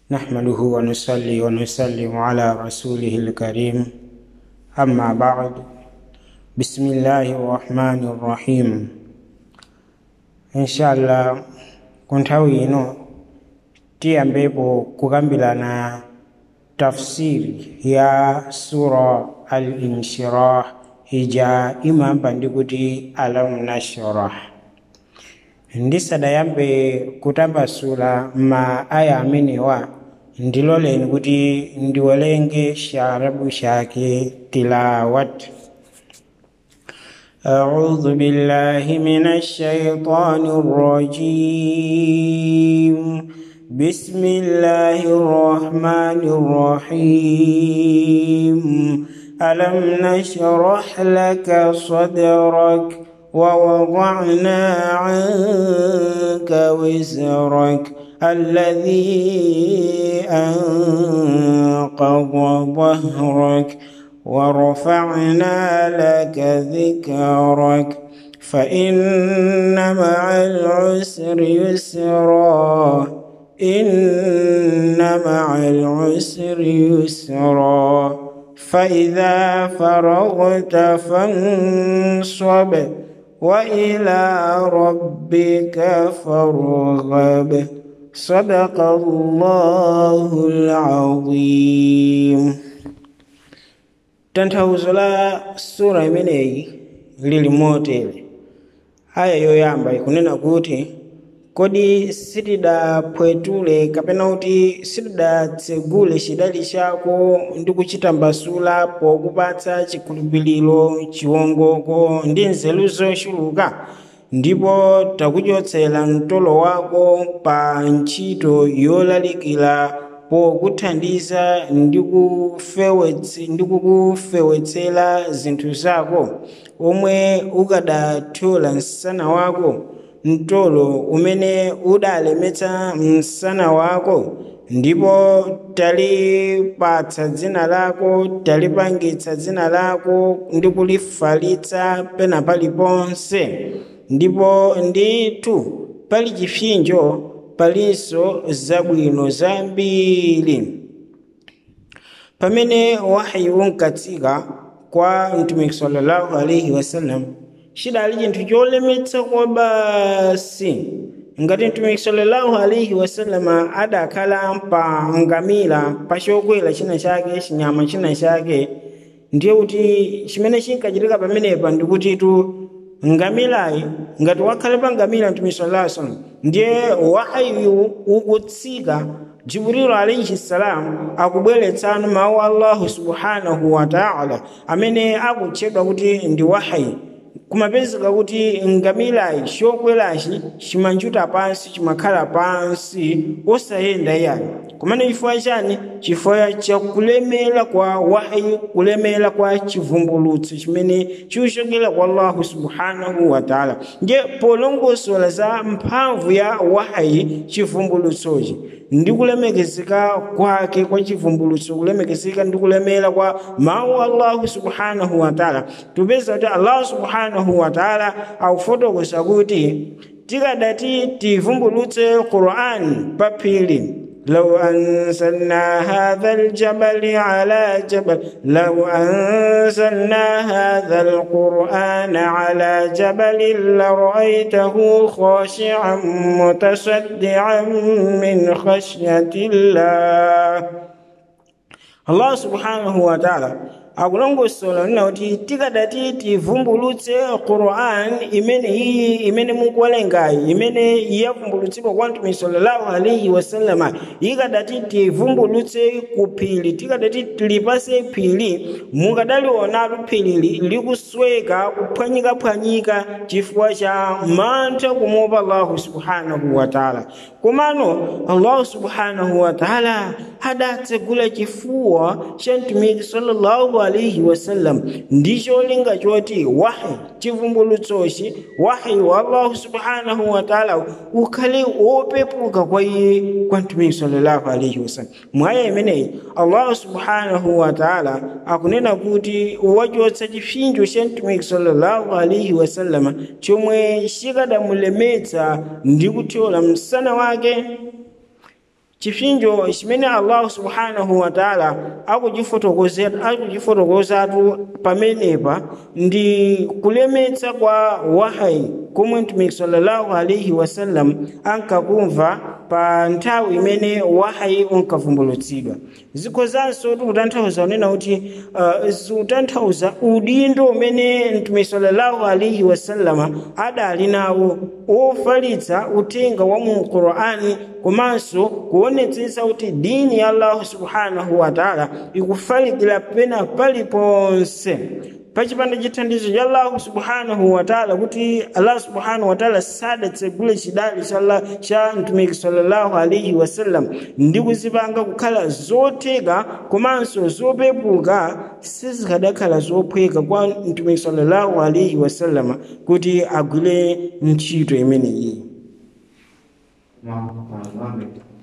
نحمده ونصلي ونسلم على رسوله الكريم أما بعد بسم الله الرحمن الرحيم إن شاء الله kunthawi ino tiyambepo kukambirana tafsiri ya sura al-inshirah ija imamba ndi kuti alam nashrah ndisadayambe kutambasula ma aya amenewa ndiloleni kuti ndiwerenge charabu chake tilawat أعوذ بالله من الشيطان الرجيم بسم الله الرحمن الرحيم ألم نشرح لك صدرك ووضعنا عنك وزرك الذي أنقض ظهرك ورفعنا لك ذكرك فإن مع العسر يسرا إن مع العسر يسرا فإذا فرغت فانصب وإلى ربك فارغب صدق الله العظيم tanthauzo la sura imeneyi lili motere aya yoyamba ikunena kuti kodi sitidapwetule kapena kuti sitidatsegule chidali chako ndi kuchitambasula pokupatsa chikhulupiriro chiwongoko ndi nzeru zochuluka ndipo takuchotsera mtolo wako pa ntchito yolalikira pokuthandiza ndi kukufewetsera zinthu zako omwe ukadathyola msana wako mtolo umene udalemetsa msana wako ndipo talipatsa dzina lako talipangitsa dzina lako ndi kulifalitsa pena paliponse ndipo ndithu pali chipsinjo palinso zabwino zambiri pamene wahayi unkatsika kwa mtumiki sallallahu alaihi wasallam chidali chinthu cholemetsa kwa basi ngati mtumiki sallallahu alaihi wasallam adakhala pa ngamira pa chokwera china chake chinyama china chake ndiye kuti chimene chinkachitika pamenepa ndikutitu ngamirayi ngati wakhale pa ngamira mtumiki sallallahu alaihi wasallam ndiye wahayiyu ukutsika jibrilu alaihi salam akubweretsanu mawu allahu subhanahu wa taala amene akutchedwa kuti ndi wahayi kumapezeka kuti ngamirayi chokwerachi chimanjuta pansi chimakhala pansi osayenda iyani kumene chifukwa chani chifukwa chakulemera kwa wahayi kulemera kwa chivumbulutso chimene chikuchokera kwa allahu subhanahu wa taala ndiye polongosola za mphamvu ya wahayi chivumbulutsochi ndi kulemekezeka kwake kwa chivumbulutso kulemekezeka ndi kulemera kwa mawu allahu subhanahu wa taala tupeza kuti allahu subhanahu wa taala akufotokoza kuti tikadati tivumbulutse qur'ani pa phiri لو أنزلنا هذا الجبل على جبل لو أنزلنا هذا القرآن على جبل لرأيته خاشعا متصدعا من خشية الله الله سبحانه وتعالى akulongosola nina kuti tikadati tivumbulutse quran imene iyi imene mukuwerengayi imene yavumbulutsidwa kwa mtumiki sallallahu alaihi wasallama ikadati tivumbulutse ku phiri tikadati tilipase phiri mukadalionatu phirili likusweka kuphwanyikaphwanyika chifukwa cha mantha kumuopa allahu subhanahu wataala komano allahu subhanahu wataala adatsegula chifuwa cha mtumiki sallallahu alaihi wasallam ndicho linga choti wahi chivumbulutsochi wahi wa allahu subhanahu wataala ukhale wopepuka kwa iye kwa mtumiki sallallahu alaihi wasallam mwaya imeneyi allahu subhanahu wataala akunena kuti wachotsa chipsinjo cha mtumiki sallallahu alaihi wasallama chomwe chikadamulemetsa ndi kuthyola msana wake chipsinjo chimene allahu subhanahu wataala akuchifotokozatu pamenepa ndi kulemetsa kwa wahayi komwe mtumiki sallallahu alaihi wasallam ankakumva pa nthawi imene wahayi unkavumbulutsidwa zikhozanso tikutanthauza kunena kuti uh, zikutanthauza udindo umene mtumiki sallallahu alaihi wasallama adali nawo wofalitsa uthenga wa mu qur'ani komanso kuonetsetsa kuti dini ya allahu subhanahu wataala ikufalikira pena paliponse pachipanda chithandizo cha allahu subhanahu wataala kuti allah subhanahu wataala sadatsegule chidali cha mtumiki sallallahu alaihi wasallam ndi kuzipanga kukhala zotheka komanso zopepuka sizikadakhala zophweka kwa mtumiki sallallahu alaihi wasallama kuti agwire ntchito imeneyi Imam Muhammad